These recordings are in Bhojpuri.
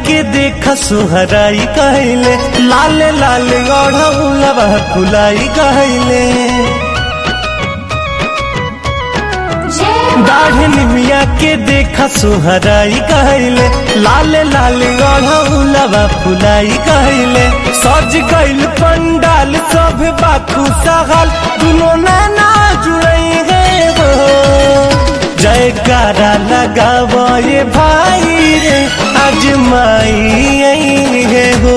के देख सोहराई कहले लाले लाले गढ़ौलवा फुलाई कहले दाढ़ निमिया के देख सोहराई कहले लाले लाले गढ़ौलवा फुलाई कहले सज गइल पंडाल सब बाखू सहल दुनो नैना जुड़ई गए हो जयकारा लगावो ये भाई रे आज माई आई है हो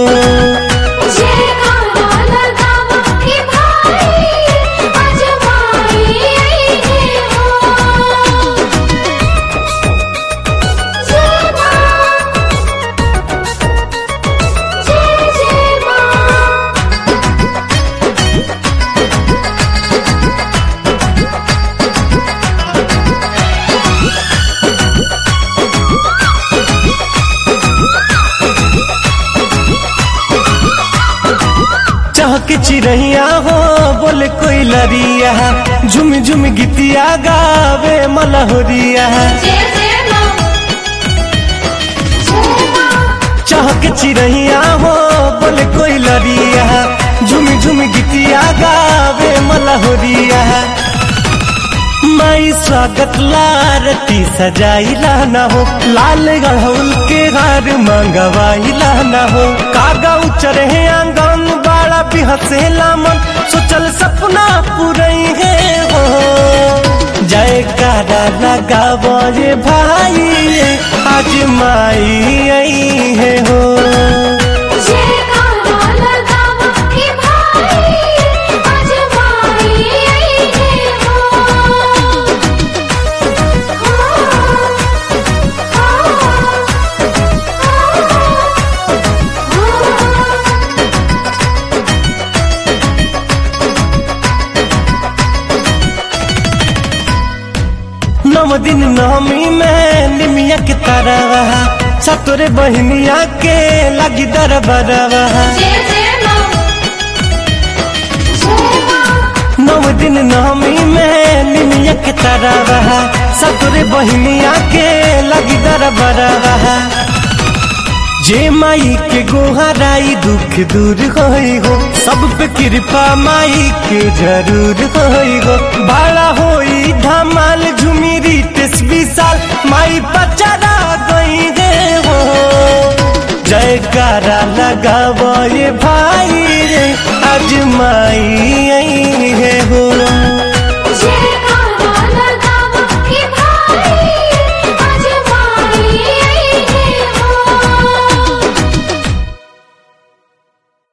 चहक चिड़ैया हो बोले कोई लरिया झुम झुम गीतिया गावे मलहोरिया चहक चिड़ैया हो बोले कोई लरिया झुम झुम गीतिया गावे मलहोरिया माई स्वागत लारती सजाइला ना हो लाल गढ़ौल के हार मंगवाइला ना हो कागा उचर है आंगन बाड़ा भी हंसेला मन सोचल सपना पूरई है हो जयकारा लगावो ये भाई आज माई आई है हो नव दिन नवमी में निमिया के तरवा सतोरे बहनिया के लगी दरबरवा नव दिन नवमी में निमिया के तरवा सतोरे बहनिया के लगी दरबरवा जे माई के गोहराई दुख दूर होई हो सब पे कृपा माई के जरूर होई हो बड़ा होई धमाल झुमिरी तेसवी साल माई पचरा गई गे हो जयकारा लगावो ये भाई रे आज माई